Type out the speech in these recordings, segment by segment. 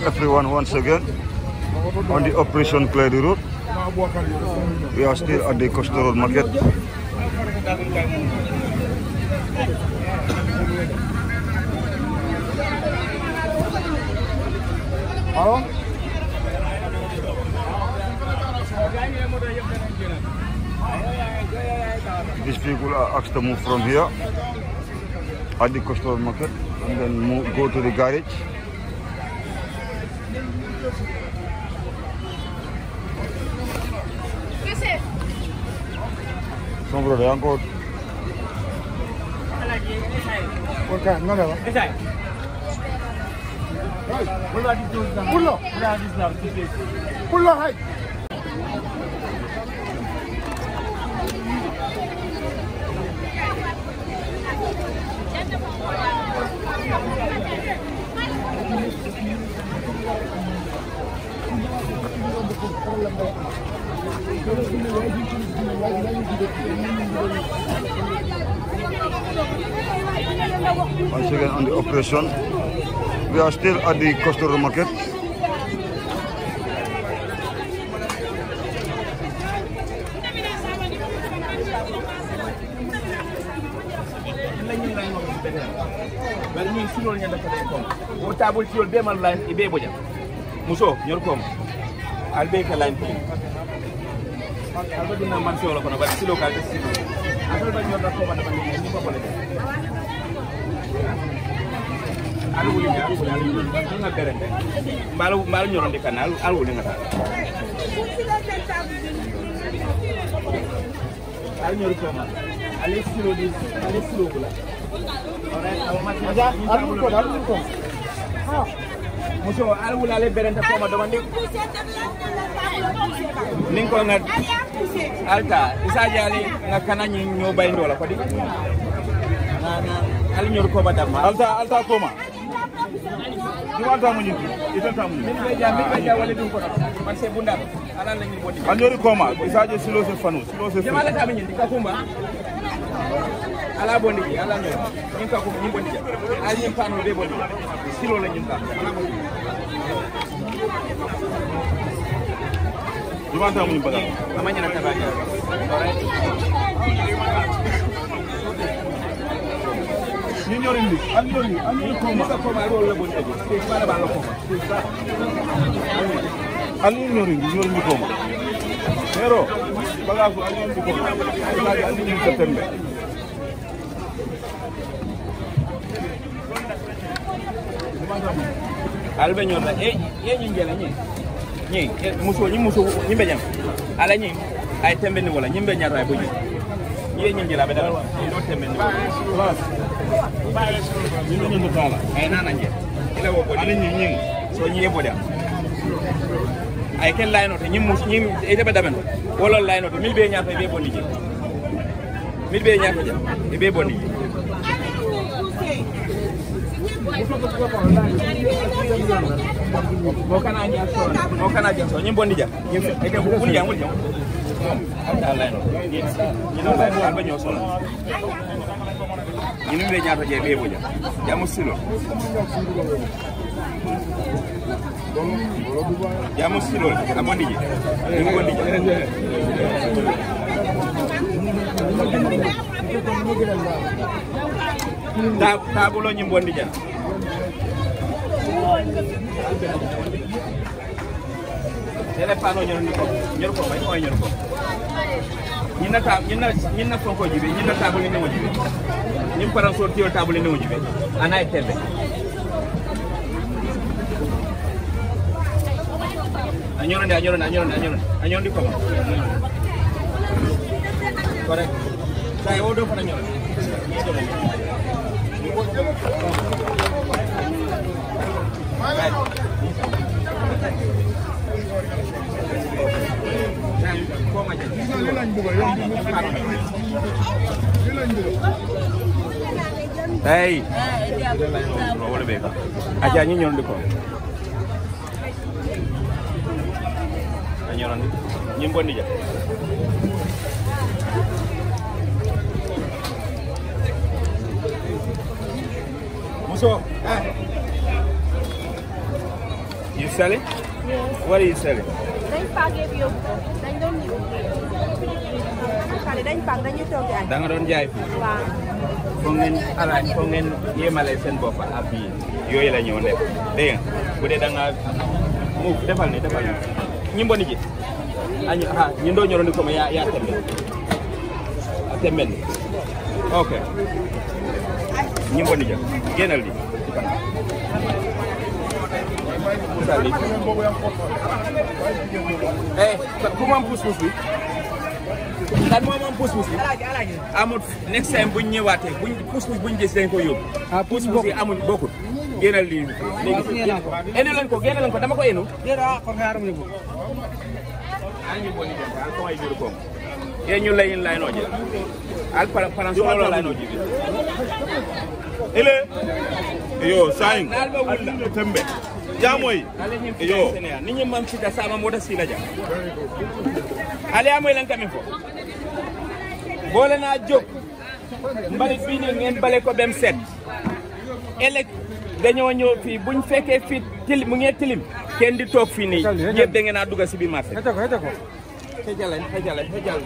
everyone once again on the Operation Clear the Road. We are still at the Coastal Road Market. Hello? These people are asked to move from here at the Coastal Road Market and then move, go to the garage. Some brother, I'm good. Okay, no, no. Pullo. Pullo, hay. Once again on the operation. We are still at the Coastal Road Market. bari ñin sulol ñanda ko ko o tabul tiol be man line e be boja muso ñor kom al be ka line ko al ba dina man solo kono bari silo ka de silo al ba ñor da ko ba da ni ni ko bole al wuli ya al wuli al wuli nga berende mbalo mbalo ñoronde kan al al wuli nga ta al ñor ko ma ale silo di ale silo bula Aja, alun ko, alun ko. muso al wula ale berente ko ma domandi nin ko nga alta isaji ali nga kana ñi ñoo bay ndola ko di na na al ñor ko ba damma alta alta koma dum alta mo nyinti itanta mo min nyinti be jam min be jam wala dum ko man se bunda ala la ñi bonni anjori koma isaje silo se fanu silo se jama la tam ñi ka kumba ala bondi ji ala ñor ñi ka kumba ñi bondi ja al ñi panu be bondi silo la ñi ka dum alta mo nyimbaga amanya na tabaja ni nyori ndi anjori anjori koma ka koma ro la bondi ji te bala bala koma anjori nyori ndi nyori ndi koma pero baga ko anjori ndi koma isaje anjori ndi septembre albe ñor la e e ñi ngela ñi ñi muso ñi muso ñi be jam ala ñi ay tembe ni wala ñi be ñaata ay boji ñi ñi ngela be dal ñi do tembe ni wala ni no nyndo tala ay nana nje ila wo bodi ani nyi nyi so ñi e bodi am ay ken layno to ñi mus ñi e tebe damen wala layno to mil be ñaata be bonni ji mil be ñaata ja e be bonni ji mo kana nya so mo kana ja so ñi bonni ja ñi e ke bu ja ngul ja alta layno ñi ñi no layno alba ñoo solo ñi be ñaata je be boja jamu silo jamu silo a bondi je ñi bondi je ta tabulo ñi bondi ja tele pano ñor ni ko ñor ko bay ko ñor ko ñi na ta ñi na ñi na fonko jibe ñi na tabule ne mo jibe ñi paran so tiyo tabule ne mo jibe ana e tele añorande añorande añorande añorande añorandi ko correct say o do fana ñorande Hey. Wala beka. Aja ñi ñorandi ko. Añorandi. Ñi mbondi ja. Muso. You selling? What are you selling? dañ paak yëpp yóbbu ko dañ doon ñibbi xale dañ paak dañuy toog di añ da nga doon jaay fii. waaw foog ngeen alaaj foog ngeen yéemale seen bopp ak bii yooyu la ñëw nekk dégg nga bu dee da nga mu defal ni defal ni ñimbo ni ji añu ha ñindo ñoro ni ko ya ya tembe a tembe ni ok ñimbo ni ja génnal di musal li eh ku moom pousse-pousse bi kan moo moom pousse-pousse bi amul next time buñ ñëwaatee buñ pousse-pousse buñ gis dañ ko yóbbu. ah pousse-pousse yi amuñ bokkut. génnal lii léegi enu leen ko génne leen ko dama ko enu. añu boni dem al ko ay biru ko ye ñu layin lay noje al para para solo lay noje ile yo sayin alinde tembe jamoy yo ni ñi mam ci da sama moda si la ja ale amoy lan kamin fo boole naa jóg mbalit bii nii ngeen bale ko bem set ëllëg dañoo ñëw fii buñ fekkee fii tilim mu ngee tilim kenn di toog fii nii yëpp da ngeen a dugg si biir marché xejalañ xejalañ xejal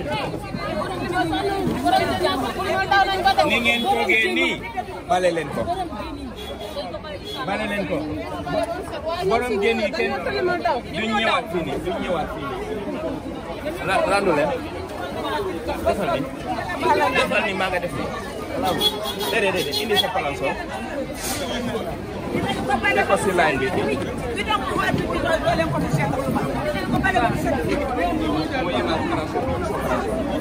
ni ngeen toogee nii bale leen ko bale leen ko borom jën yi kenn duñ ñëwaat fii nii duñ ñëwaat fii nii ra randu leen defal ni defal ni maa nga def nii déedéet déedéet indi sa palansoor teg ko si line bi mu yemal palansoor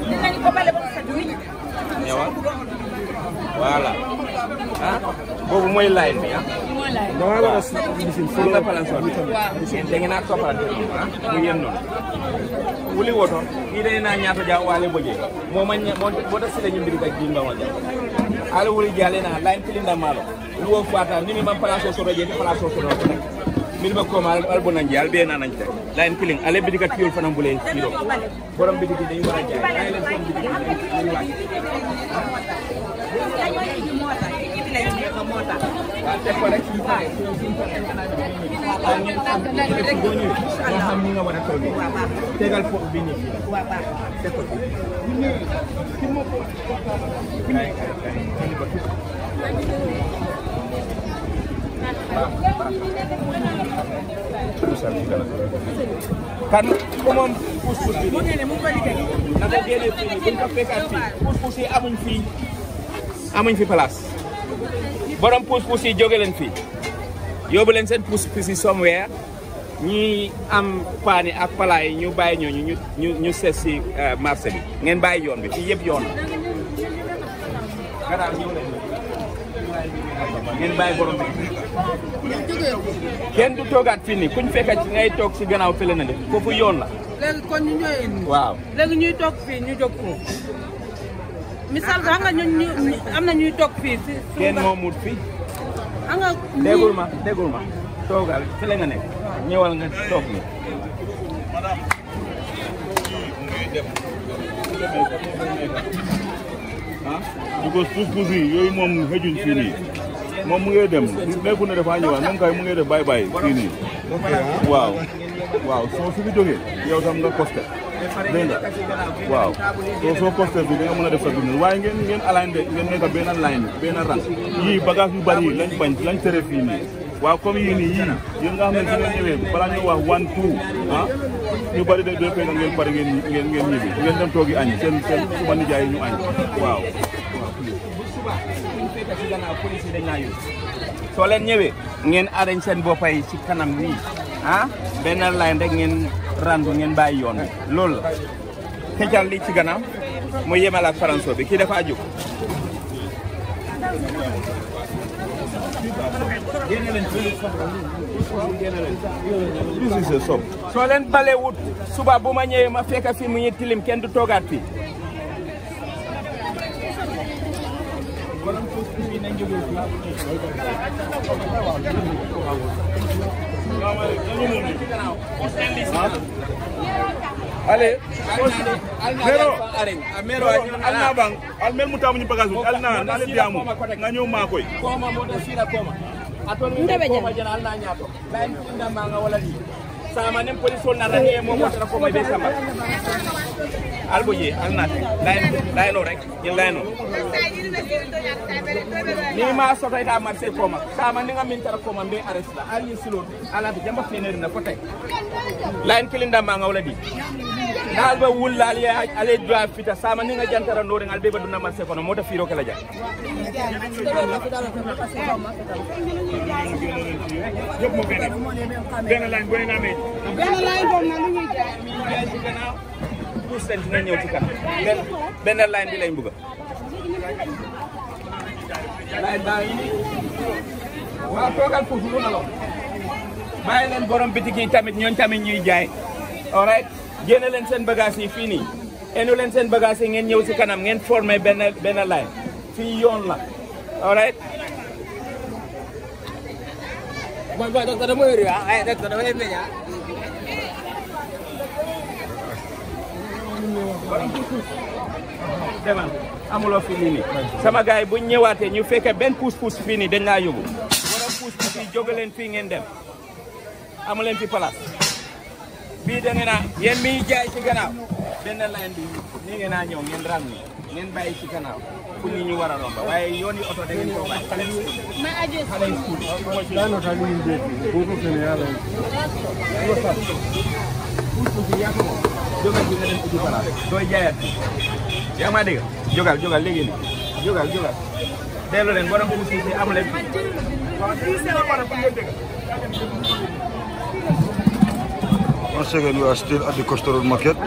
ñëwal voilà ah boobu mooy line bi ah waaw pour nga palansoor bi da ngeen a toppalante noonu ah mu yem noonu wuli woto ide na ñaato ja wale boje mo man mo bota sile ñu mbiri ka jimba ma ja ala wuli jale na line tilinda malo wo fata ni mi man place so roje place so do nek min ba ko mal al bonan jal be na nañ te line tiling ale bidi ka tiol fanam bule kilo borom bidi dañu wara jaay ay leen seen bidi ñu wacc waaw teg ko rek suñu paree suñu paree waaw ngeen xam ne boo ñëwee nga xam ni nga war a toogee tegal foofu bi ñu fii teg ko ci. kay kay kay indi ko ci. kan ku moom puus-puus bi na ko génne fii nii buñ ko fekkaat fii puus-puus yi amuñ fii amuñ fi place borom puus-puus yi jóge leen fii yóbbu leen seen puus-puus yi somewhere ñi am paani ak pala yi ñu bàyyi ñooñu ñu ñu ñu seet si marché bi ngeen bàyyi yoon bi fii yëpp yoon la. garaaw ñëw leen ngeen bàyyi borom bi kenn du toogaat fii nii kuñ fekkat ci ngay toog si gannaaw fële na def foofu yoon la. léegi kon ñu ñooy indi. waaw léegi ñuy toog fii ñu jóg foofu. misaal xam nga ñun ñu am na ñuy toog fii si. kenn moomut fii. xam nga déggul ma déggul ma toogal fële nga nekk ñëwal nga toog ni because puus-puus yi yooyu moom xëjuñ fii nii moom mu ngi dem nekkul ne dafa ñëwaat moom kay mu ngi def bye bye fii nii waaw waaw soo su fi jógee yow tam nga costé dégg nga waaw soo soo costé bi da nga mën a def sa business waaye ngeen ngeen align de ngeen nekk benn line benn rang yii bagage yu bari yi lañ bañ lañ tere fii nii waaw comme yii nii yii yéen nga xam ne su ngeen ñëwee balaa ñuy wax one two ah ñu bari de de fekk ngeen pare ngeen ngeen ngeen ñibbi ngeen dem toogi añ seen seen suma nijaay yi ñu añ waaw soo leen ñëwee ngeen arañ seen boppay ci kanam nii ah benn line rek ngeen randu ngeen bàyyi yoon bi loolu la xëcal li ci gannaaw mu yemal ak faranso bi kii dafa jóg this is a shop soo leen bale wut suba bu ma ñëwee ma fekk fi mu ngi tilim kenn du toogaat fii ale mero mero alna bang almel mu tamu bagage al na na le diamu nga ñew ma koy koma mo da sira koma atol mi Ndebe ko jam. ma jana alna nyato lain inda manga wala di sama nem police wol na rani mo ko tara ko may be sama albo je alna lain lain rek ni lain ni ma soto ita marché ko ma sama ni ngamin tara ko ma be arrest la ali silo ala bi jamba feneri na ko tay lain kilinda manga wala di nal ba wulla ali ali drive fita sama ni nga jantara no ngal be ba dunna marché ko no mota firo kala ja yëpp moo benn benn lañ bu ne nga amee benn laay boobu nag lu ñuy jaay. jaay ci gannaaw pousse leen dina ñëw ci kanam benn benn line bi lañ bëgg line baa ngi nii waaw toogal foofu lu nalaw bàyyi leen borom bitik yi tamit ñooñ tamit ñuy jaay alright génne leen seen bagage yi fii nii enu leen seen bagage yi ngeen ñëw ci kanam ngeen formé benn benn line fii yoon la alright Boy, boy, doctor dama wér ah ay doctor dama leen meññ ah. demal amuloo fi lii nii sama gars yi buñ ñëwaatee ñu fekkee benn pousse pousse fii nii dañ laa yóbbu borom pousse pousse yi jóge leen fii ngeen dem amu leen fi place bii da ngeen a yéen miy jaay ci gannaaw benn line bi nii ngeen a ñëw ngeen rang ni ngeen bàyyi ci gannaaw pour ñi ñu war a romba waaye yoon yi oto da ngeen koo bàyyi xale yi ma aje xale yi school pousse pousse yi yaa ko moom jógal bi nga dem uti place dooy jaayaat yaa ngi maa dégg jógal jógal léegi nii jógal jógal delloo leen borom pousse pousse yi amu leen Once again, we are still at the Costa Road Market.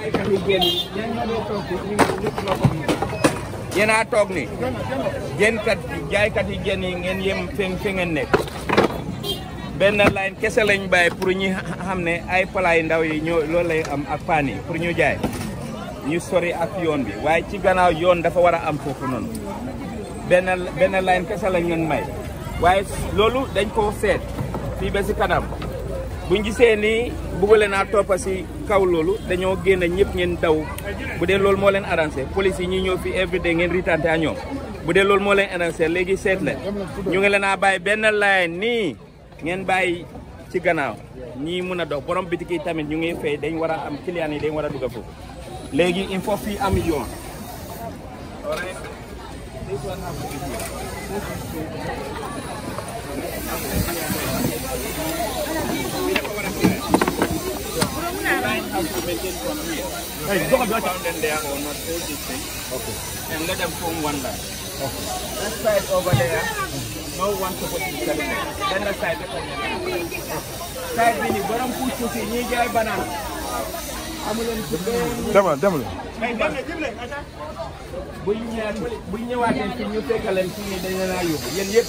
yéen a toog ni jën kat jaaykat yi jën yi ngeen yem fi fi ngeen nekk benn line kese lañ bàyyi pour ñi xam ne ay palaay ndaw yi ñoo loolu lay am ak paan yi pour ñu jaay ñu sori ak yoon bi waaye ci gannaaw yoon dafa war a am foofu noonu benn benn line kese lañ leen may waaye loolu dañ ko seet fii ba si kanam buñ gisee ni bëggale naa toppa si kaw loolu dañoo génn ñëpp ngeen daw bu dee loolu moo leen arrangé police yi ñi ñëw fi everyday ngeen ritante a ñoom bu dee loolu moo leen arrangé léegi seet leen ñu ngi leen a bàyyi benn line nii ngeen bàyyi ci gannaaw ñii mun a dox borom bitik yi tamit ñu ngi fay dañ war a am client yi dañ war a dugg foofu léegi il faut fii am yoon Alright. This one have to be here. line has to maintain from here. Hey, found them there or not hold this thing. Okay. And let them form one line. Okay. That side over there, no one supposed to be selling it. Then the side the Side bini borom push push ñi jaay banana. Amulen ci benn Demal, demal. bu ñu ñëwaatee bu ñu ñëwaatee fii ñu fekk leen fii nii dañ leen a yóbbu yéen yëpp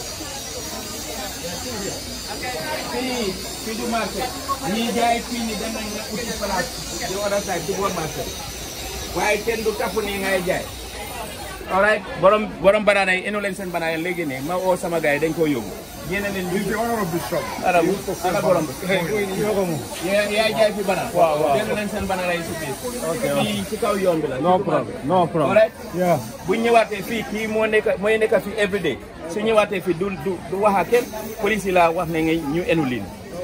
fii fii du marché ñii jaay fii nii dem nañ nga uti place di other side du boor marché waaye kenn du tapp nii ngay jaay alright borom borom banaana yi enu leen seen banaana léegi ne ma oo sama gars yi dañ koo yóbbu génne leen ñu ara ana borom yaa yaa jaay fi banaana waaw waaw dellu leen seen banaana yi si biir fii ci kaw yoon bi la no problem no problem alright bu ñu ñëwaatee fii kii moo nekk mooy nekk fii everyday su ñëwaatee fii du du du wax ak kenn police yi la wax ne nga ñu enu lin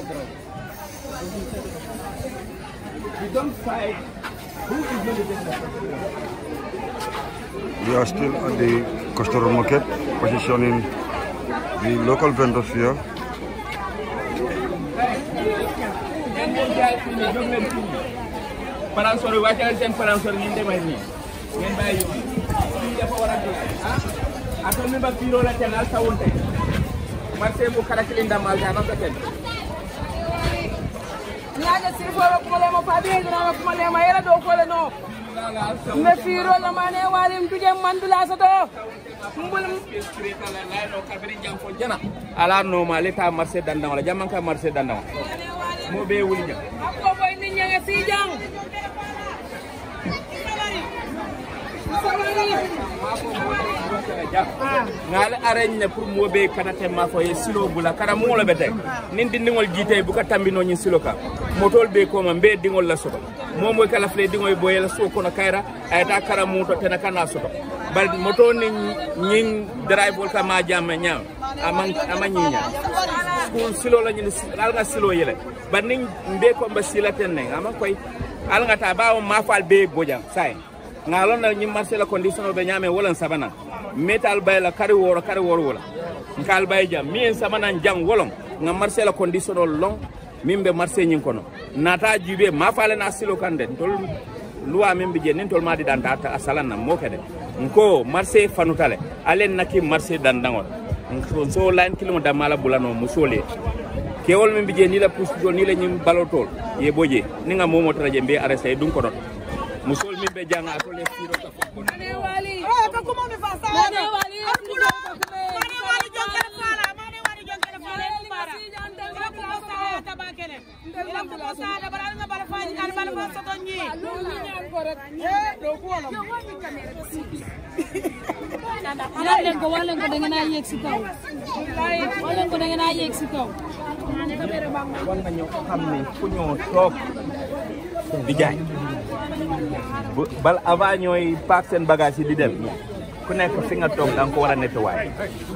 We don't fight who is going to get the We are still at the Costa Road Market, positioning the local vendors here. ngeen ngeen jaay fii nii jóg leen fii nii paransor yi wàcce leen seen paransor yi ngeen demee nii ngeen bàyyi yoon fii dafa war a jóg ah ato mi ba fiiro la ten al sawunte marché bu karakili ndamal ta naka ten ñaaje siriforo kumalema fabiyeginama kumalema yela dow kole no mbe fiiro lamane walim tuje mandula soto mbul ala noma leta marché dandaŋo la jamman ka marché dandaŋo mo be wuli jam akko boy ni ñange sijang ngal arañ ne pour mo be kanate ma fo ye silo bula kara mo la bete nin dindingol jite bu ka tambino nyi silo ka motol be ko ma be dingol la soto mo moy kala fle dingoy boyela so kono kayra ayta kara muto tena kana soto bar moto ni nyin drive wol ka ma jamme nyam aman ama ñiña school silo la ñu al nga silo yele ba niñ mbe ko mba sila ten ne ama koy al nga ta ba ma fal be boja sai nga lon na ñi marché la condition be ñame wala sabana metal bay la kari woro kari woro wala nkal bay jam mi en sabana jang wolon nga marché la condition long min be marché ñin kono nata jube ma fale na silo kande tol luwa min bi je nin tol ma di danta a salan na mo kede nko marché fanutale alen naki marché dandangol nko so lan kilimo da mala bulano musole kewol min bi je ni la pusto ni la ñim balotol ye boje ni nga momo tara je be arrêté dun kono musol min be janga to le firo ka fo Mane wali. Eh, ka kuma mi fasa. Mane wali. Akulo. Mane wali jongere fara. Mane wali jongere fara. Ni fara. Ila kuma sa ya tabakele. Ila kuma sa da bara nga bara fani kan bara fa soto nyi. Eh, do ko wala. Yan leen ko wax leen ko da ngeen a yéeg si kaw wax leen ko da ngeen a yéeg si kaw war nañu xam ne fu ñoo toog di jaay bu bal avant ñooy paak seen bagage yi di dem ku nekk fi nga toog da nga ko war a nettoyer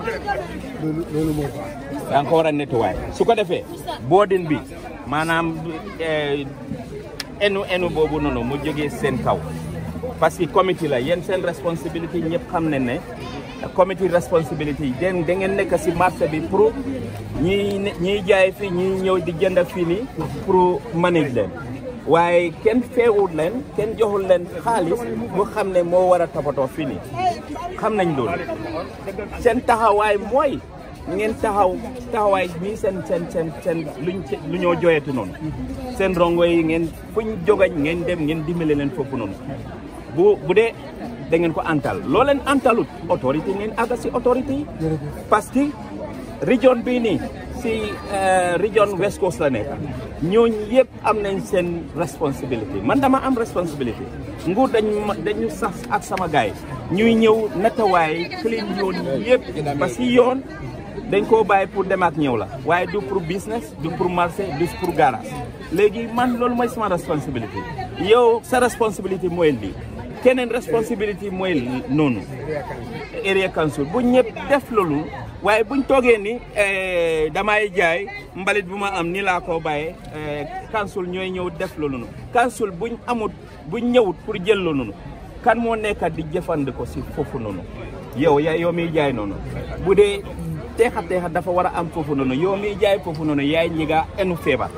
da nga ko war a nettoyer su ko defee boodin bi maanaam eh, enu enu boobu noonu mu jógee seen kaw parce que comité la yéen seen responsabilité ñëpp xam ne ne comité responsibility yi den da ngeen nekk si marché bi pour ñiy ne- ñiy jaay fii ñiy ñëw di jënd fii nii pour manage leen waaye kenn feewul leen kenn joxul leen xaalis mu xam ne moo war a toppatoo fii nii xam nañ loolu seen taxawaay mooy ngeen taxaw taxawaay bii seen seen seen seen luñ ci- lu ñoo joyetu noonu seen rongo yi ngeen fuñ jogañ ngeen dem ngeen dimbale leen foofu noonu bu bu dee da ngeen ko antal loo leen antalut autorité ngeen àgga si autorité yi parce que région bii nii si région West Coast la nekk ñooñu yëpp am nañ seen responsabilité man dama am responsabilité nguur dañ ma dañu sax ak sama gaay ñuy ñëw natawaay clean yoon yëpp parce que yoon dañ koo bàyyi pour dem ak ñëw la waaye du pour business du pour marché du pour garage léegi man loolu mooy sama responsabilité yow sa responsabilité mooy lii keneen responsabilité mooy noonu area council bu ñëpp def loolu waaye buñ toogee ni eh, damay jaay mbalit bu ma am ni laa ko bàyyee eh, council ñooy ñëw def loolu noonu council buñ amut buñ ñëwut pour jël loolu noonu kan moo nekk di jëfandikoo si foofu noonu yow ya yow miy jaay noonu bu dee teexa teexa dafa war a am foofu noonu yow miy jaay foofu noonu yaay ñi nga enu feebar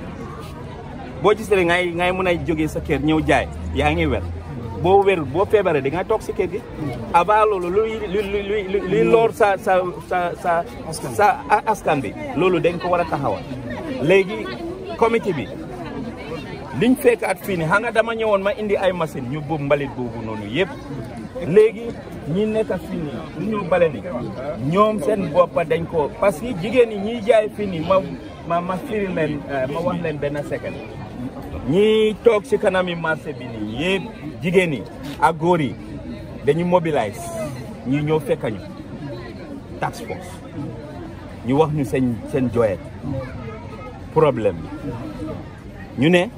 boo gisee ngay ngay mën a jógee sa kër ñëw jaay yaa ngi wer boo wérul boo feebaree di nga toog si kër gi avant loolu luy luy luy luy loor sa sa sa sa sa askan bi loolu dañ ko war a taxawal léegi comité bi liñ fekkaat fii ni xam nga dama ñëwoon ma indi ay machine ñu buub mbalit boobu noonu yëpp léegi ñi nekk fii nii lu ñu bale ni ñoom seen boppa dañ ko parce que jigéen ñi ñiy jaay fii nii ma ma ma firi leen ma wax leen benn second ñi toog ci kanami marché bi nii yëpp jigéen ñi ak góor yi dañu mobilize ñi ñëw fekkañu task force ñu wax ñu seen seen joyet problème bi ñu ne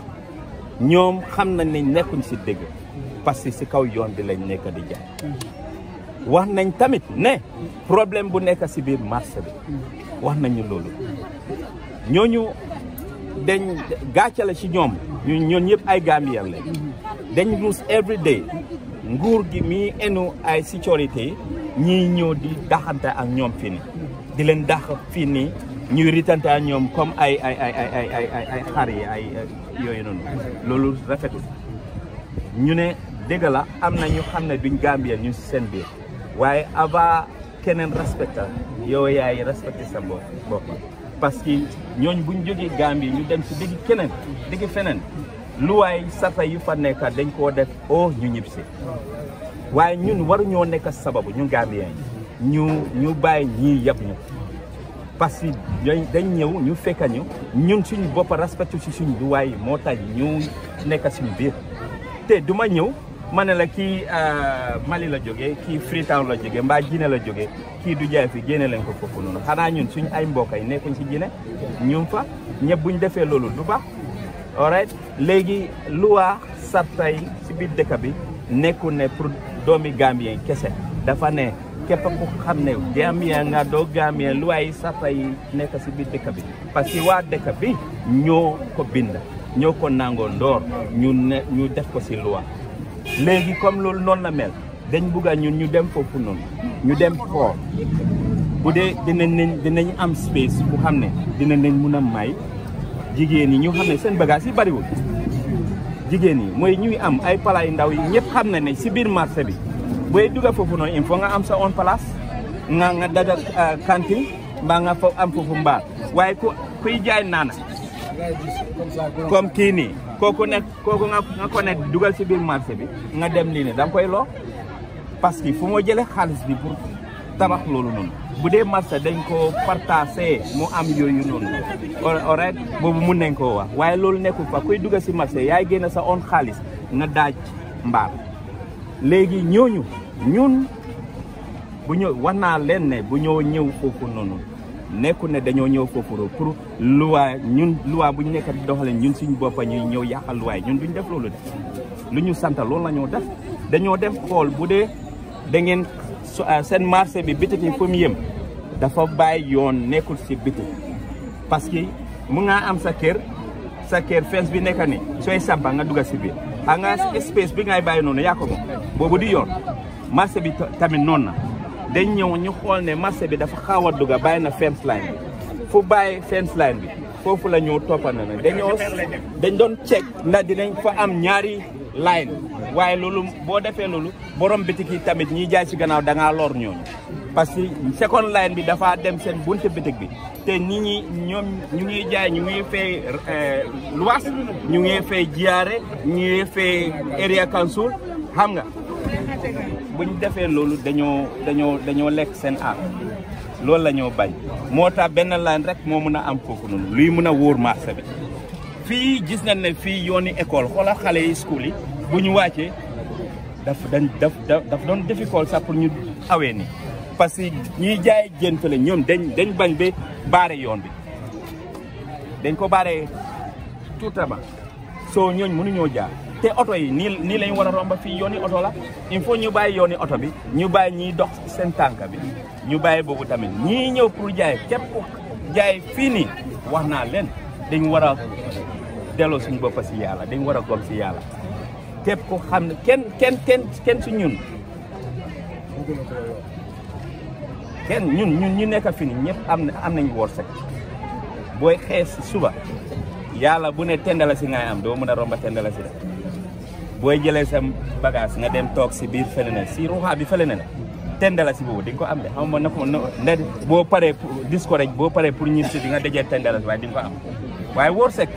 ñoom xam nañ ne nekkuñ ci dëgg parce que ci kaw yoon bi lañ nekk di jaay wax nañ tamit ne problème bu nekk ci biir marché bi wax nañu loolu ñooñu dañ gàcce la ci ñoom ñu ñoon ñëpp ay Gambien lañ dañ ruus every day nguur gi mi enu ay sécurité ñiy ñëw di daxante ak ñoom fii nii di leen dax fii nii ñuy ritante ak ñoom comme ay ay ay ay ay ay ay xar yi ay yooyu noonu loolu rafetul ñu ne dëgg la am na ñu xam ne duñ Gambien ñu si seen biir waaye avant keneen respecté yow yaay respecté sa bopp bopp parce que ñooñ buñ jógee Gambie ñu dem si digg keneen digg feneen luwaay sarta yu fa nekk dañ koo def o ñu ñib si waaye ñun waruñoo nekk sababu ñu Gambien yi ñu ñu bàyyi ñii yab ñu parce que ñooy dañ ñëw ñu fekka ñu ñun suñu bopp respecté si suñu luwaay yi moo tax ñu nekk suñu biir te du ma ñëw ma ne la kii Mali la jógee kii Freetown la jógee mbaa Guinée la jógee kii du jaay fi génne leen ko foofu noonu xanaa ñun suñu ay mbokk yi nekkuñ si Guinée ñun fa ñëpp buñ defee loolu du baax alright léegi luwaa sarta yi si biir dëkk bi nekkul ne pour doomi Gambien kese dafa ne képp ku xam ne Gambia nga doo Gambia loi yi sarta yi nekk si biir dëkk bi parce que waa dëkk bi ñoo ko bind ñoo ko nangoo ndoor ñu ne ñu def ko si loi léegi comme loolu noonu la mel dañ bugg a ñun ñu dem foofu noonu ñu dem foo bu dee dinañ nañ dinañ am space bu xam ne dinañ nañ mun a may jigéen ñi ñu xam ne seen bagage yi bariwul jigéen ñi mooy ñuy am ay pala yu ndaw yi ñëpp xam na ne si biir marché bi booy dugga foofu noonu il faut nga am sa own place nga nga daga cantine mbaa nga fa am foofu mbaar waaye ku kuy jaay naana comme kii nii kooku nekk kooku nga nga ko ne dugal si biir marché bi nga dem lii ne da nga koy loo parce que fu moo jëlee xaalis bi pour tabax loolu noonu bu dee marché dañ ko partagé mu am yooyu noonu alright boobu mun nañ koo wax waaye loolu nekkul fa kuy dugga si marché yaay génn sa own xaalis nga daaj mbaar léegi ñooñu ñun bu ñëw wax naa leen ne bu ñoo ñëw foofu noonu nekku ne dañoo ñëw foofu pour luwaa ñun luwaa bu ñu nekk di doxale ñun suñu boppa ñuy ñëw yàqal luwaay ñun duñ def loolu de lu ñu sant loolu la ñoo def dañoo def xool bu dee da ngeen seen marché bi bitik yi fu mu yëm dafa bàyyi yoon nekkul si bitik parce que mu nga am sa kër sa kër fence bi nekk ni sooy sampa nga dugga si biir xam nga espace bi ngay bàyyi noonu yaa ko moom boobu di yoon marché bi tamit noonu na dañ ñëw ñu xool ne marché bi dafa xaw a dugga bàyyi na fence line bi fu bàyyi fence line bi foofu la ñëw toppana na dañoo dañ doon check ndax dinañ fa am ñaari line waaye loolu boo defee loolu borom bitik yi tamit ñiy jaay si gannaaw da ngaa lor ñooñu parce que second line bi dafa dem seen bunte bitik bi te nit ñi ñoom ñu ngi jaay ñu ngi fay luwaas ñu ngi fay jiyaare ñu ngi fay area council xam nga buñ defee loolu dañoo dañoo dañoo lekk seen aar loolu la ñoo bañ moo tax benn line rek moo mun a am foofu noonu luy mun a wóor marché bi fii gis nañ ne fii yooni école xoola xale yi school yi bu ñu wàccee daf dañ daf daf doon difficile sax pour ñu awee ni parce que ñiy jaay jën fële ñoom dañ dañ bañ ba baare yoon bi dañ ko baare tuutama soo ñooñ mënuñoo jaar te oto yi nii nii lañ war a romba fii yooni oto la il faut ñu bàyyi yooni oto bi ñu bàyyi ñiy dox seen tànk bi ñu bàyyi boobu tamit ñii ñëw pour jaay képp ku jaay fii nii wax naa leen dañ war a delloo suñu bopp si yàlla dañ war a gom si yàlla képp ku xam ne kenn kenn kenn kenn si ñun kenn ñun ñun ñu nekk fi ni ñëpp am na am nañ wërsëg booy xees suba yàlla bu ne tendala si ngay am doo mën a romba tendala si de booy jëlee sa bagage nga dem toog si biir fële ne si ruuxaa bi fële ne la tendala si boobu di nga ko am de xam nga na ko ne boo paree discourage boo paree pour ñib si di nga dajee tendala si waaye di nga ko am waaye wërsëg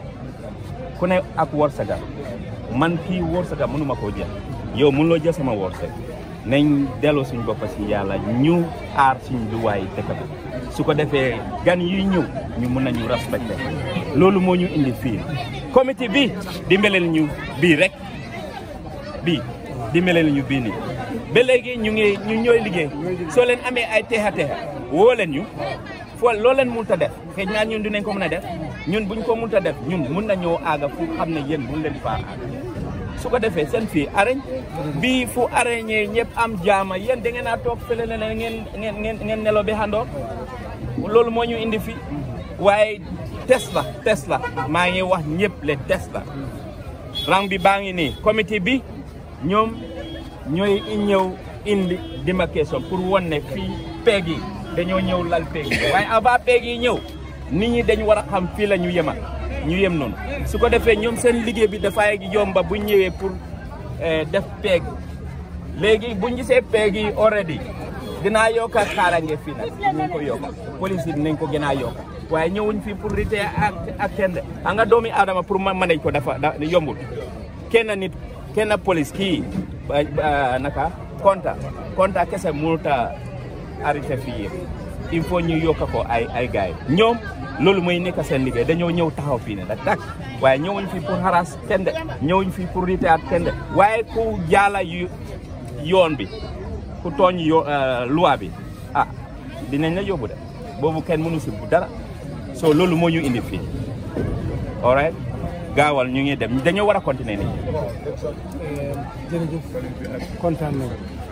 ku ne ak wërsëga man kii wërsëga mënuma koo jël yow mënuloo jël sama wërsëg nañ delloo suñ bopp si yàlla ñu aar suñ luwaay dëkk bi su ko defee gan yuy ñëw ñu mën nañu respecté loolu moo ñu indi fii comité bi dimbaleel ñu bii rek bii dimbaleel ñu bii nii ba léegi ñu ngi ñu ñooy liggéey soo leen amee ay teexa teexa woo leen ñu foo loo leen mënut a def xëy na ñun dinañ ko mën a def ñun buñ ko mënut a def ñun mun nañoo aaga fu xam ne yéen mun leen faa aaga su ko defee seen fii arañ bii fu arañee ñëpp am jaama yéen da ngeen a toog fële ne ngeen ngeen ngeen ngeen nelo bi xandoor loolu moo ñu indi fii waaye test la test la maa ngi wax ñëpp le test la rang bi baa ngi nii comité bi ñoom ñooy ñëw indi démarcation pour won ne fii peeg yi dañoo ñëw lal peeg yi waaye avant peeg yi ñëw nit ñi dañ war a xam fii la ñu yema ñu yem noonu su ko defee ñoom seen liggéey bi dafay yomba bu ñëwee pour def peeg léegi buñ gisee peeg yi already dinaa yokka xaarange fii nag dinañ ko yokka police yi dinañ ko gën a yokka waaye ñëwuñ fii pour rite ak ak kenn a nga doomi aadama pour ma manage ko dafa da yombul kenn nit kenn police kii naka konta konta kese mënut a arrêté fii yëpp il faut ñu yokka ko ay ay gars yi ñoom loolu mooy nekk seen liggéey dañoo ñëw taxaw fii ne da tak waaye ñëwuñ fii pour xaraas kenn de ñëwuñ fii pour rite ak kenn de waaye ku jaala yu yoon bi ku tooñ yo loi bi ah dinañ la yóbbu de boobu kenn mënu si bu dara so loolu moo ñu indi fii all right gaawal ñu ngi dem dañoo war a continuer nii jërëjëf kontaan nañu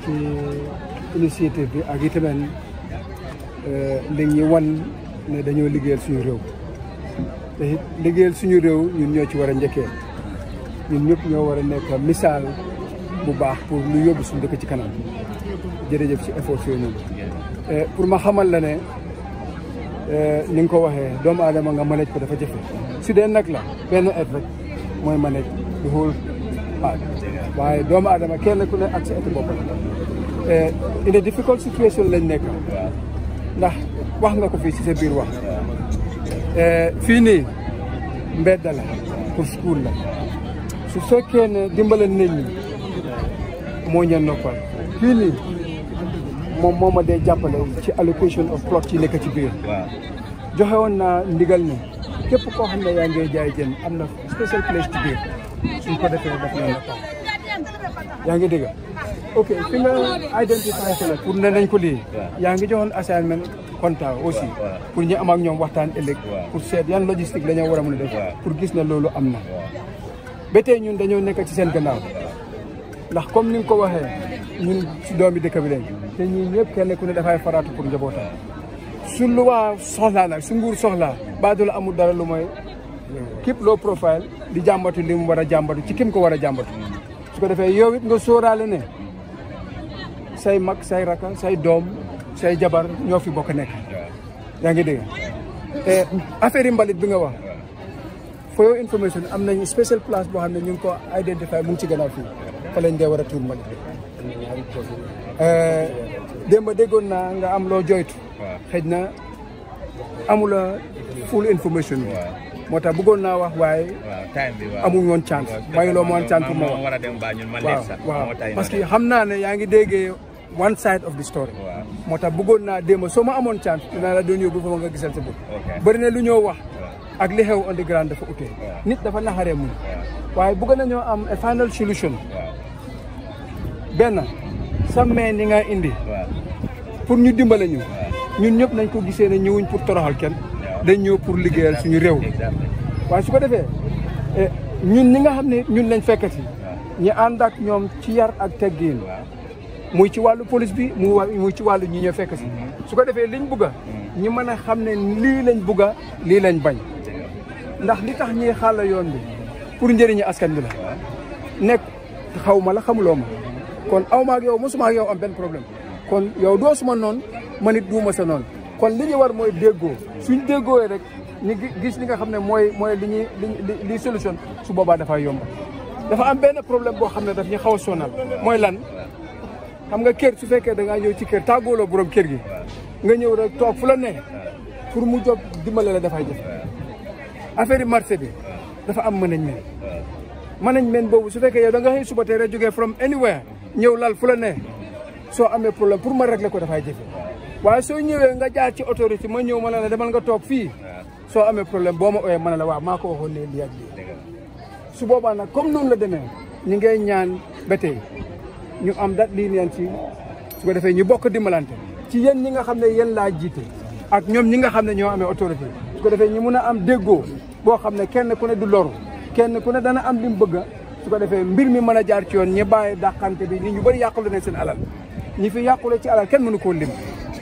ci initiative bi ak itamit li ñu wan ne dañoo liggéeyal suñu réew te it liggéeyal suñu réew ñun ñoo ci war a njëkkee ñun ñëpp ñoo war a nekk misaal bu baax pour lu yóbbu suñu dëkk ci kanam jërëjëf ci effort yooyu noonu pour ma xamal la ne ni nga ko waxee doomu aadama nga manage ko dafa jafe su dee nag la benn et rek mooy manage the whole part waaye doomu aadama kenn ku ne ak sa et bopp in a difficult situation lañ nekk ndax wax nga ko fii ci sa biir wax fii nii mbedda la pour school la su fekkee ne dimbale nit ñi moo ñeen noppal fii nii moom moo ma dee jàppale ci allocation of plot ci nekk ci biir joxe woon naa ndigal ne képp koo xam ne yaa ngi jaay jën am na special place ci biir suñ ko defee daf leen noppal yaa ngi dégg ok fi nga identifié ko la pour ne nañ ko lii yaa ngi joxoon assignment comptable aussi pour ñu am ak ñoom waxtaan ëllëg pour seet yan logistique la ñoo war a mën a def pour gis ne loolu am na ba tey ñun dañoo nekk ci seen gannaaw ndax comme ni nga ko waxee ñun si doomi dëkk bi lañ te ñii ñëpp kenn ku ne dafay faraatu pour njabootam su lu waa soxlaa nag su nguur soxlaa baadu la amul dara lu mooy képp loo profile di jàmbatu li mu war a jàmbatu ci kim ko war a jàmbatu su ko defee yow it nga sóoraale ne say mag say raka say doom say jabar ñoo fi bokk nekk yaa ngi dégg affaire yi mbalit bi nga wax for your information am nañ special place boo xam ne ñu ngi ko identifié mu ngi ci gannaaw fii fa lañ dee war a tuur mbalit démb déggoon naa nga am loo joytu xëj na amula full information bi moo tax bëggoon naa wax waaye amuñ woon chance mayu loo moon chance pour ma wax waaw waaw parce que xam naa ne yaa ngi déggee one side of the story moo tax bëggoon naa démb soo ma amoon chance dinaa la doon yóbbu foofu nga gisal sa bopp bëri na lu ñoo wax ak li xew on the ground dafa utee nit dafa naxaree muñ waaye bëgg nañoo am a final solution benn sa mee ni nga indi pour ñu dimbale ñu ñun ñëpp nañ ko gisee ne ñëwuñ pour toroxal kenn dañ ñëw pour liggéeyal suñu réew waaye su ko defee ñun ñi nga xam ne ñun lañ fekkati ñi ànd ak ñoom ci yar ak teggiin muy ci wàllu police bi muy ci wàllu ñi ñoo fekk si su ko defee liñ bugga ñi mën a xam ne lii lañ bugga lii lañ bañ ndax li tax ñiy xàll yoon bi pour njëriñu askan bi la nekk xaw ma la xamuloo ma kon aw ma ak yow mosuma ak yow am benn problème kon yow doo suma noonu man it duuma sa noonu kon li ñu war mooy déggoo suñ déggooyee rek ñu gis li nga xam ne mooy mooy li ñuy li li solution su boobaa dafay yomb dafa am benn problème boo xam ne daf ñu xaw a sonal mooy lan xam nga kër su fekkee da ngaa ñëw ci kër tàggooloo borom kër gi nga ñëw rek toog fu la ne pour mu jóg dimbale la dafay jëf affaire yi marché bi dafa am management management boobu su fekkee yow da nga xëy suba tey rek jógee from anywhere ñëw lal fu la ne soo amee problème pour ma régler ko dafay jëfe waaye soo ñëwee nga jaar ci autorité ma ñëw ma ne la demal nga toog fii soo amee problème boo ma ooyee ma ne la waaw maa ko waxoon ne lii ak lii su boobaa nag comme noonu la demee ñu ngay ñaan ba tey ñu am dat lii neen ci su ko defee ñu bokk dimbalante ci yéen ñi nga xam ne yéen laa jiite ak ñoom ñi nga xam ne ñoo amee autorité su ko defee ñu mun a am déggoo boo xam ne kenn ku ne du loru kenn ku ne dana am li mu bëgg su ko defee mbir mi mën a jaar ci yoon ñi bàyyi dàqante bi nit ñu bëri yàqule ne seen alal ñi fi yàqule ci alal kenn mënu koo lim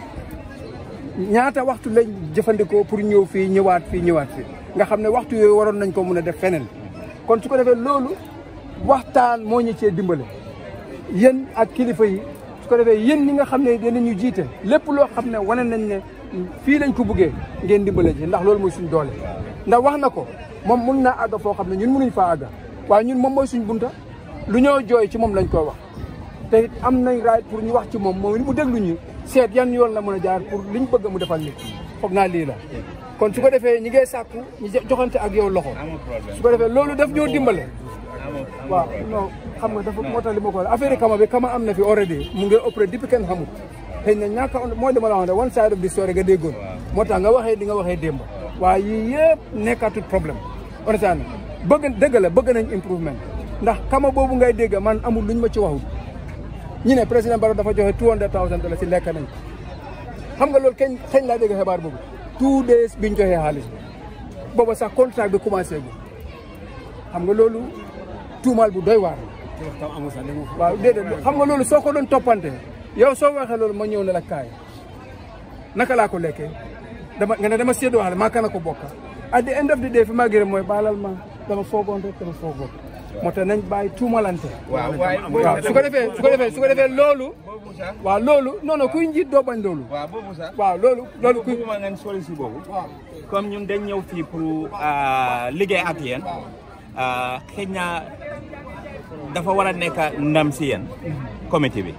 ñaata waxtu lañ jëfandikoo pour ñëw fii ñëwaat fii ñëwaat fii nga xam ne waxtu yooyu waroon nañ ko mun a def feneen kon su ko defee loolu waxtaan moo ñu cee dimbale yéen ak kilifa yi su ko defee yéen ñi nga xam ne dinañu jiite lépp loo xam ne wane nañ ne fii lañ ko buggee ngeen dimbale ji ndax loolu mooy suñ doole ndax wax na ko moom mun naa àgga foo xam ne ñun mënuñ faa àgga waaye ñun moom mooy suñ bunta lu ñoo jooy ci moom lañ koy wax te am nañ right pour ñu wax ci moom moom mu déglu ñu seet yan yoon la mën a jaar pour liñ bëgg mu defal nit foog naa lii la kon su ko defee ñi ngay sàkku ñu joxante ak yow loxo su ko defee loolu daf ñoo dimbale waaw non xam nga dafa moo tax li ma ko affaire kama bi kama am na fi already mu ngi opéré depuis kenn xamut xëy na ñàkk a mooy dama la wax ne one side of the story nga déggoon moo tax nga waxee di nga waxee démb waaye yii yëpp nekkatul problème honnêtement bëgg dëgg la bëgg nañ improvement ndax kama boobu ngay dégg man amul luñ ma ci waxul ñu ne président Barrow dafa joxe two hundred thousand dollars si lekk nañ xam nga loolu kañ kañ laa dégg xibaar boobu two days biñ joxee xaalis bi booba sax contrat bi commencé gu xam nga loolu tuumaal bu doy waar waaw déedéet xam nga loolu soo ko doon toppante yow soo waxee loolu ma ñëw ne la kaay naka laa ko lekkee dama nga ne dama séddoo wax maa kana ko bokka at the end of the day fi maa gërëm mooy baalal ma dama foogoon rek dama foogoon moo tax nañ bàyyi tuumalante waaw waaye waaw su ko defee su ko defee su ko defee loolu waaw loolu non non kuy njiit doo bañ loolu waaw boobu sax waaw loolu loolu kuy bëgguma ngeen sori si boobu comme ñun dañ ñëw fii pour ah, liggéey ak yéen ah, xëy na dafa war a nekk ndam si yéen comité bi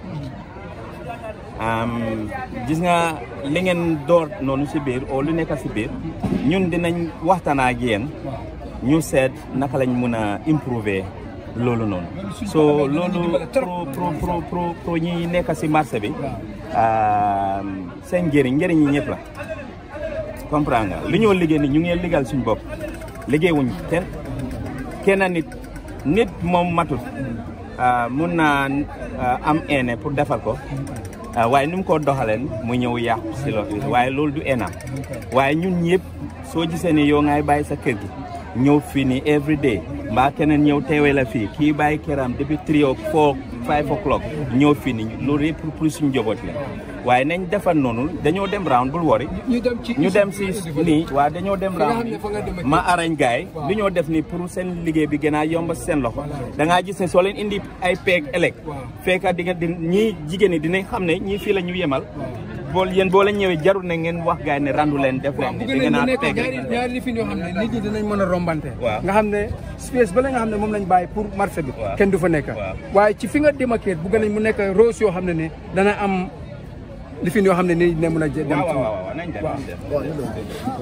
am, gis nga li ngeen door noonu si biir o lu nekk si biir ñun dinañ waxtaan ak yéen ñu seet naka lañ mun a improver loolu noonu so loolu pro pro pro pro pro ñi nekk si marché bi am, seen njëriñ njëriñ yi ñëpp la comprendre nga li ñoo liggéey ni ñu ngi liggéeyal suñu bopp liggéey wuñ kenn kenn nit nit moom matut ah, mun naa ah, am ene pour defal ko ah, waaye nu mu ko doxaleen mu ñëw yàqu si loolu waaye loolu du enam waaye ñun ñëpp soo gisee ni yow ngay bàyyi sa kër gi ñëw fii nii every day mbaa keneen ñëw teewee la fii kii bàyyi këram depuis three o four five o'clock ñëw fii nii loolu yëpp pour pour suñu njaboot la waaye nañ defar noonu dañoo dem round bul wori ñu dem ci ñu dem si nii waaw dañoo dem nga xam round ne fa nga dem ak ma arañ gaay li ñoo def ni pour seen liggéey bi gën a yomb si seen loxo da ngaa gis ne soo leen indi ay peeg ëllëg fekka di nga di ñii jigéen ñi dinañ xam ne ñii fii la ñu yemal bool yéen boo leen ñëwee jarul ne ngeen wax gaay ne randu leen def leen bu da gën ngeen a a nekk peeg ñaari ñaari lifin yoo xam ne nit ñi dinañ mën a rombante Waaw. nga xam ne space ba la nga xam ne moom lañ bàyyi pour marché bi Waaw. kenn du fa nekk Waaw. waaye ci fi nga démarqué bu gën a mu nekk rose yoo xam ne ne dana am lifin yoo xam ne nit ñi dina mën a jë- dem waaw ci waaw waaw nañ def nañ def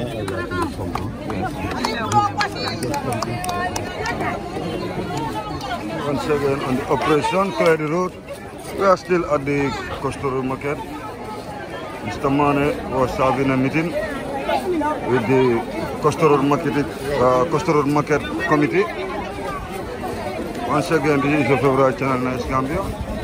Once again on the operation, clear the road. We are still at the Kostoro market. Mr. Mane was having a meeting with the Kostoro market, uh, Kostoro market committee. Once again, this is your favorite channel, Nice Gambia.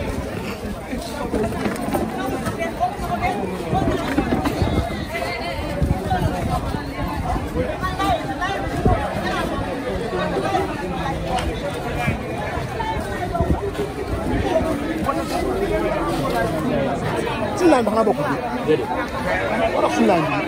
suñu laan bi xanaa bokkul déedéet wala suñu laan bi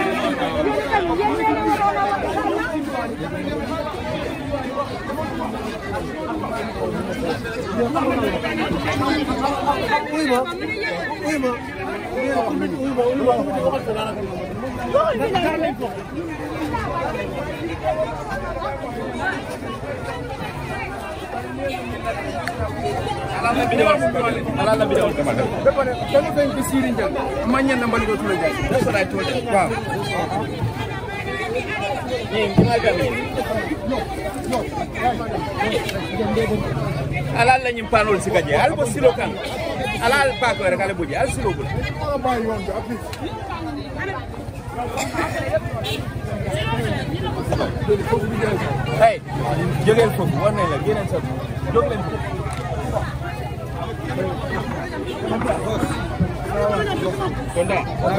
ala la bidewol kamal ba pare kenn feeñ ko siiri njël ma ñen na mbali ko tula jaay that's what I told them waaw alal la ñim panol si gaje al bo silo kan alal pa ko rek ale buje al silo bul hey jógeel foofu war nañ la génneel sa jóg leen foofu konda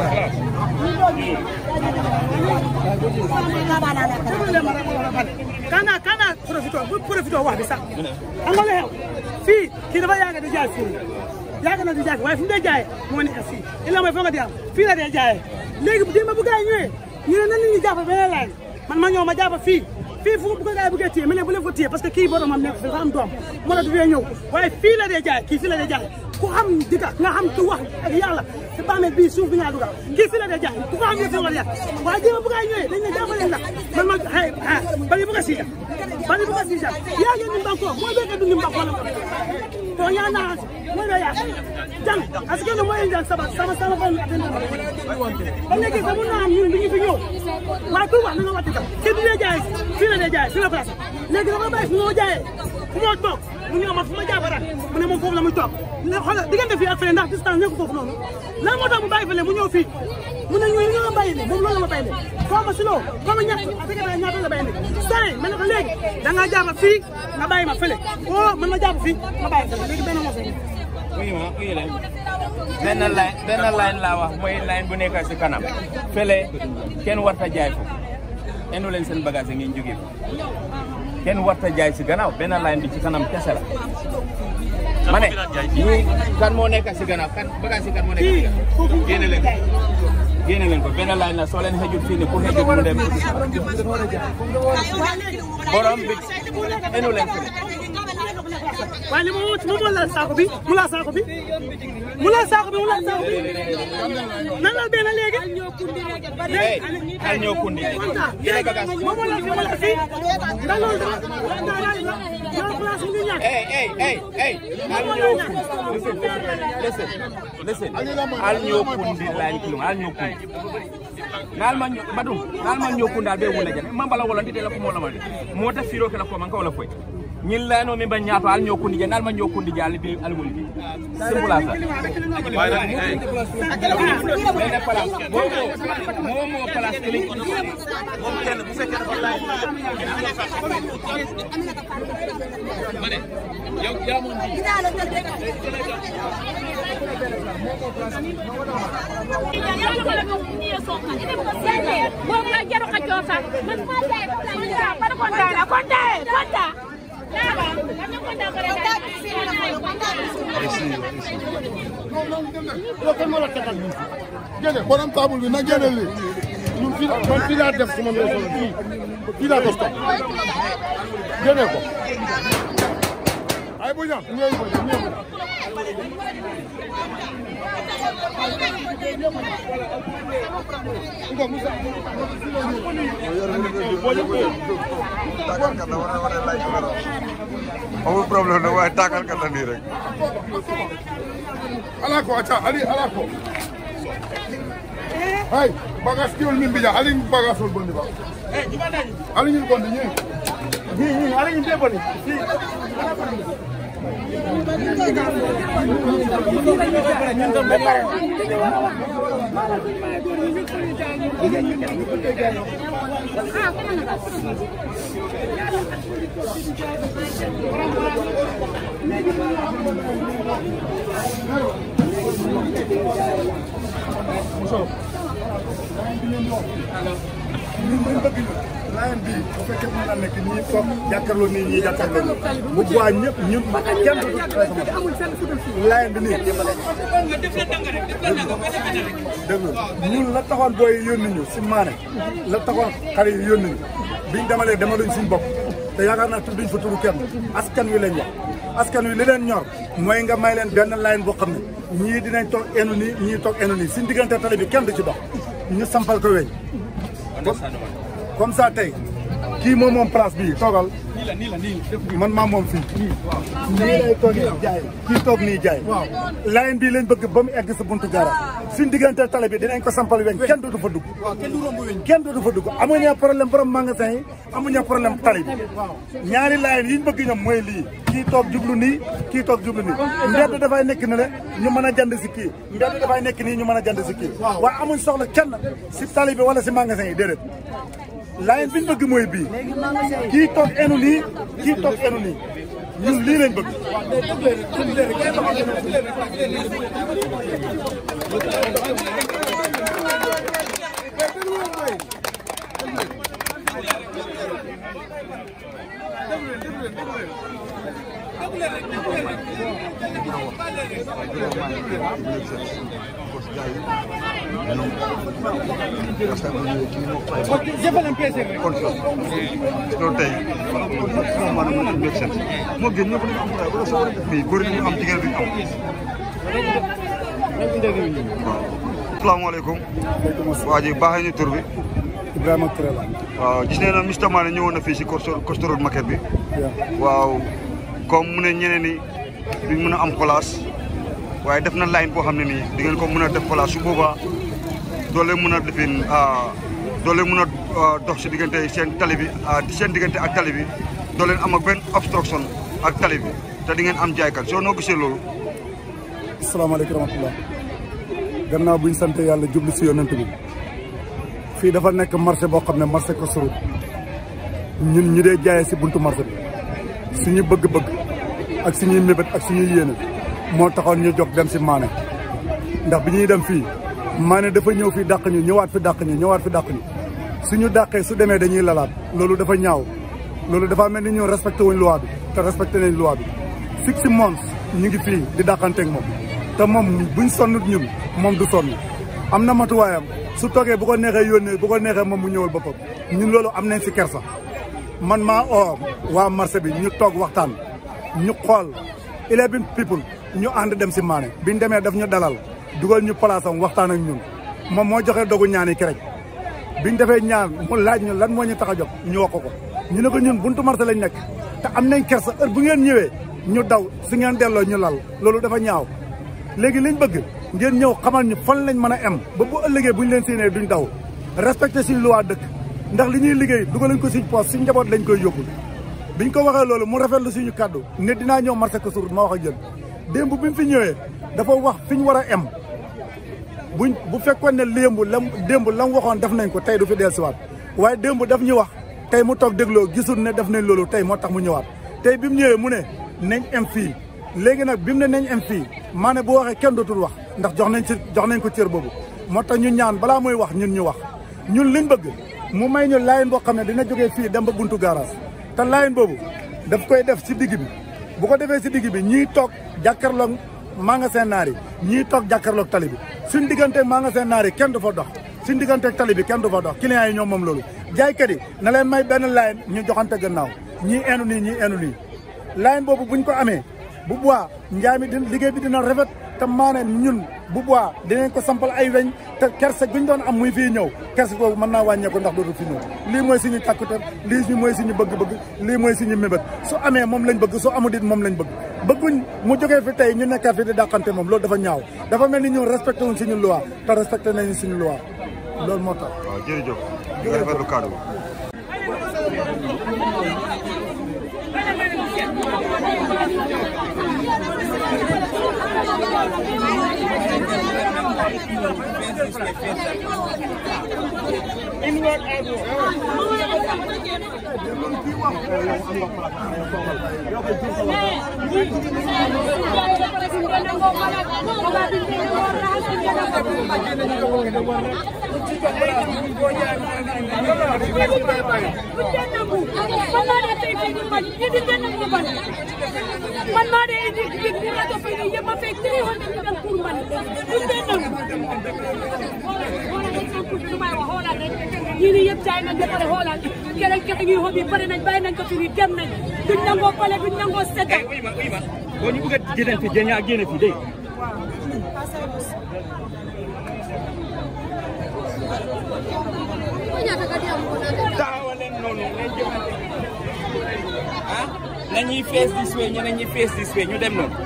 kana kana profito bu profito wax bi sax xam nga lu xew fii kii dafa yàgg di jaay fii yàgg na di jaay fii waaye fi mu dee jaayee moo nekk fii illa mooy foog nga di am fii la dee jaayee léegi démb bu gars yi ñëwee ñu ne nan la ñuy jàpp beneen laaj man ma ñëw ma jàpp fii fii fu bu ko gars yi bëggee téye ma ne bu leen ko téye parce que kii boromam nekk fi dafa am doom moo tax du fee ñëw waaye fii la dee jaay kii fii la dee jaay ku xam dika nga xam tu wax ak yàlla te bàmmeel bii suuf bi ñaa dugal kii fii la dee jaay ku ko xam ne fi war a yàq waaye démb bu gars yi ñëwee dañ ne jàppaleen la man ma xëy ah bari bu ko siija bari bu ko siija yaa ngi ni mbanko mooy béykat du ni mbanko la to yaa naa mooy la yaa jàng parce que mooy njàng sama sama sama fan ba léegi sax mun naa am ñun bi ñu fi ñëw waaye ku wax na nga wàcc tam kii du dee jaay fii la dee jaay fii la place léegi dafa bàyyi fu moo jaayee fu moo toog mu ñëw ma fu ma jaabara mu ne moom foofu la muy toog ne xoolal diggante fii ak fële ndax distance nekk foofu noonu lan moo tax mu bàyyi fële mu ñëw fii mu ne ñooñu ñoo bàyyi ne moom loolu la ma bàyyi ne xaw ma si loo xaw ma ñett affaire yi ñaata la bàyyi ne saa yi ma ne ko léegi da ngaa jaaba fii nga bàyyi ma fële oo man ma jaaba fii ma bàyyi fële léegi benn moo fi oui ma oui leen benn line benn line laa wax mooy line bu nekk si kanam fële kenn warta jaay foofu enu leen seen bagage yi ngeen jógee ko kenn warta jaay si gannaaw benn line bi ci kanam kese la ma ne ñii kan moo nekk si gannaaw kan bagage yi kan moo nekk si gannaaw génne leen ko génne leen ko benn line la soo leen xëjul fii nii ku xëjul mu dem borom bi enu leen ko waaye li ma wut mu la saako bi mu la saako bi mu la saako bi mu la saako bi nan la benn léegi hey al ñoo kundi génne bagage moom la fi wala fi da loolu da da da yow place bi ñàkk hey hey hey hey al ñoo kundi listen listen listen al ñoo kundi line kilum al ñoo kundi ngal ma badum ngal ma ñoo kundi al be wona jane mambala wala ndite la ko mo la ma mota firo kala ko man ka wala foy ñin la no mi ba ñaato al ñoo kundi je ngal ma ñoo kundi je al bi al wuli bi simple la sa benn place moo moo moo moo place kili moom kenn bu fekkee dafa laaj ma ne yow yaa moom bi génne borom table bi na génne lii ñun fii la man fii laa def suma ñëw solo fii fii laa ko stop génne ko ay bu ñam ñëw bu ñam ñëw Ngo Musa tàggal kat la war a war a laaj numéro amul problème nag waaye tàggal kat la nii rek ala ko aca ali ala ko hay bagas kiwol min mbija ali bagasol bondi ba ali ñin bondi ñi ñi ñi ali ñin be bondi laayam bi bu fekkee mën na nekk nii toog jàkkaarloo nii ñii jàkkaarloo nii bu boobaa ñëpp ñun kenn du laayam bi nii dégg nga ñun la taxoon booy yónni ñu si maane la taxoon xale yi yónni ñu biñ demalee demaluñ suñu bopp te yaakaar naa tudduñ fa turu kenn askan wi lañ wax askan wi li leen ñor mooy nga may leen benn layin boo xam ne ñii dinañ toog enu nii ñii toog enu nii suñ diggante tali bi kenn du ci dox ñu sampal ko weñ comme ça tey kii moom moom place bii toogal man maa moom fii nii lay toog nii jaay kii toog nii jaay layin bii lañ bëgg ba mu egg sa buntu gara suñ diggante tali bi dinañ ko sampal weñ kenn du fa dugg kenn du fa dugg amuñu problème borom magasin yi amuñu problème tali bi ñaari layin yi ñu bëgg ñoom mooy lii kii toog jublu nii kii toog jublu nii mbedd dafay nekk ne le ñu mën a jënd si kii mbedd dafay nekk nii ñu mën a jënd si kii waaye amuñ soxla kenn si tali bi wala si magasin yi déedéet layin bi ñu bëgg mooy bii kii toog enu nii kii toog enu nii ñun lii lañ bëgg loolu tey maanaam mu nekk seen moo gën ñëpp dañu am xaay wala soo fii góor yi ñu am jigéen duñu am asalaamaaleykum waa ji baaxee ñu tur bi Ibrahima Touré la waaw gis nee na Mr Mané ñëwoon na fii si Costa Road market bi waaw comme mu ne ñeneen ni duñ mën a am place waaye def na line boo xam ne nii di ngeen ko mën a def place su boobaa doo leen mën a defin doo leen mën a dox si diggante seen tali bi seen diggante ak tali bi doo leen am ak benn obstruction ak tali bi te di ngeen am jaaykat soo noo gisee loolu. asalaamaaleykum wa rahmatulah gannaaw bu ñu sant yàlla jublu si yonent bi fii dafa nekk marché boo xam ne marché Costa Road ñun ñu dee jaayee si buntu marché bi suñu bëgg-bëgg ak suñuy mébét ak suñuy yéene moo taxoon ñu jóg dem si maane ndax bi ñuy dem fii maane dafa ñëw fii dàq ñu ñëwaat fi dàq ñu ñëwaat fi dàq ñu suñu dàqee su demee dañuy lalaat loolu dafa ñaaw loolu dafa mel ni ñun respecté wuñ loi bi te respecté nañ loi bi six months ñu ngi fii di dàqanteeg moom te moom buñ sonnut ñun moom du sonn am na matuwaayam su toogee bu ko neexee yónnee bu ko neexee moom mu ñëwal boppam ñun loolu am nañ si kersa man maa oo waa marché bi ñu toog waxtaan ñu xool eleven people ñu ànd dem si maane biñ demee daf ñu dalal dugal ñu place am waxtaan ak ñun moom moo joxe dogu ñaani kerek biñ defee ñaan mu laaj ñu lan moo ñu tax a jóg ñu wax ko ko ñu ne ko ñun buntu marché lañ nekk te am nañ kersa heure bu ngeen ñëwee ñu daw su ngeen delloo ñu lal loolu dafa ñaaw léegi liñ bëgg ngeen ñëw xamal ñu fan lañ mën a em ba bu ëllëgee buñ leen séenee duñ daw respecté suñu loi dëkk ndax li ñuy liggéey dugal lañ ko suñ poos suñ njaboot lañ koy yóbbul biñ ko waxee loolu mu rafetlu suñu kàddu ne dinaa ñëw marché ko surut ma wax ak yéen démb bi mu fi ñëwee dafa wax fi ñu war a em buñ bu fekkoon ne léembu lam démb lam waxoon def nañ ko tey du fi dellusiwaat waaye démb daf ñu wax tey mu toog dégloo gisul ne def nañ loolu tey moo tax mu ñëwaat tey bi mu ñëwee mu ne nañ em fii léegi nag bi mu ne nañ em fii maa ne bu waxee kenn dootul wax ndax jox nañ ci jox nañ ko cër boobu moo tax ñu ñaan balaa muy wax ñun ñu wax ñun liñ bëgg mu may ñu laayin boo xam ne dina jógee fii dem ba buntu garage te laayin boobu daf koy def si digg bi bu ko defee si digg bi ñiy toog jàkkaarloog magasin naar yi ñiy toog jàkkaarloog tali bi suñ digganteeg magasin naar yi kenn du fa dox suñ digganteeg tali bi kenn du fa dox clients yi ñoom moom loolu jaaykat yi na leen may benn laayin ñu joxante gannaaw ñii enu nii ñii enu nii laayin boobu buñ ko amee bu bois njaay mi di liggéey bi dina rafet te maanaam ñun bu bois dinañ ko sampal ay weñ te kerse guñ doon am muy fii ñëw kerse boobu mën naa wàññeeku ndax dootu fi ñëw lii mooy suñu càkkute lii mooy suñu bëgg-bëgg lii mooy suñu mébét su amee moom lañ bëgg su amul it moom lañ bëgg bëgguñ mu jógee fi tey ñu nekkaat fi di dàqante moom loolu dafa ñaaw dafa mel ni ñun respecté wuñ suñu loi te respecté nañu suñu loi loolu moo tax waaw jërëjëf nga rafetlu kaddu man maa de indi big bi rajo fii nii yëpp ma fekk three hundred million pour man duñ dee nangu xoolal exemple bi lu may wax xoolal rek ñii nii yëpp jaay nañ ba pare xoolal keneen kese ngi xob yi pare nañ bàyyi nañ ko fi nii dem nañ duñ nangoo pale duñ nangoo seta boo ñu bëgg a jëlee fi jëlee ak génne fi dégg taxawal leen noonu ngeen jëmante ah nañuy face this way ñeneen ñi face this way ñu dem noonu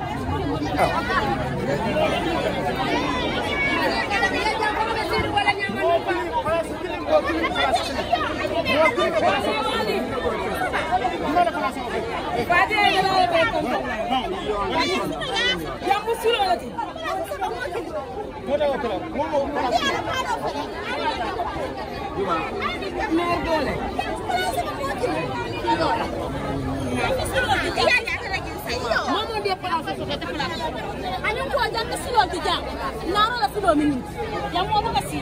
Jambu silo la ti. Meer doole. Momo de place so de place. Ani ko jambu silo ti jam. Naro la silo min. Jambo mo ka si.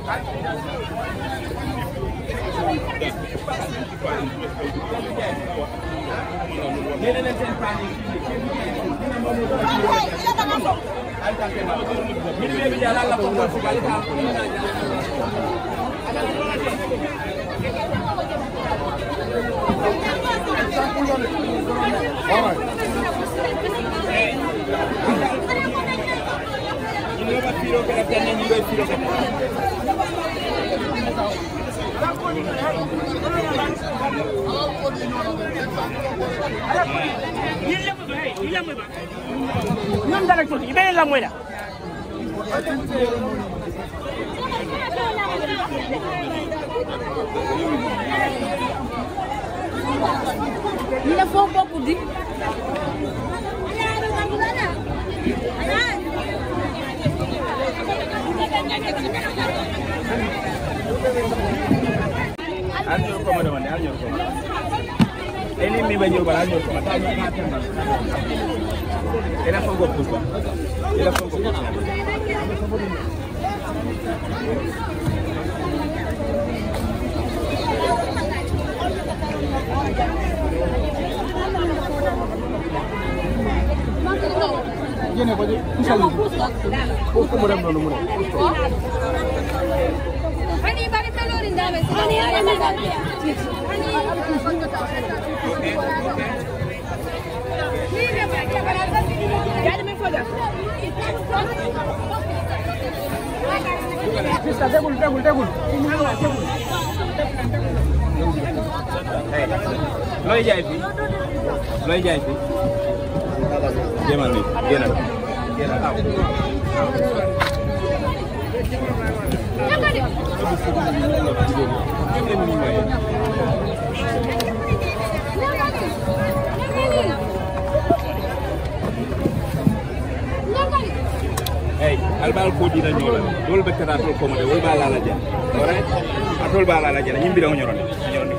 ñeneen leen seen paan yi min ɓe ɓe jala allah ko ɗon fukali ka ñinoɓa firo kene tenne ñiɓe firo kene ñoom dara tuuti i beneen la mooy la Ñu ne foo bokk di. al ñor koma demande al ñor koma eni mi ɓe ñor bala al ñor koma ta ñor ma temba ena fongo pusba ena fongo pusba génne ko ci pusal ni foofu mu dem noonu mu ne Hani bari pelori ndame. Hani hani ndame. Jadi min foja. Pista tegul tegul tegul looy jaay fii looy jaay fii demal ni génnal génnal aw Hey, albal ko dina nyola. Dol be kata tol ko mo de wol ba la la ja. Alright? Atol ba la la ja. Nyimbi da nyorone. Nyorone.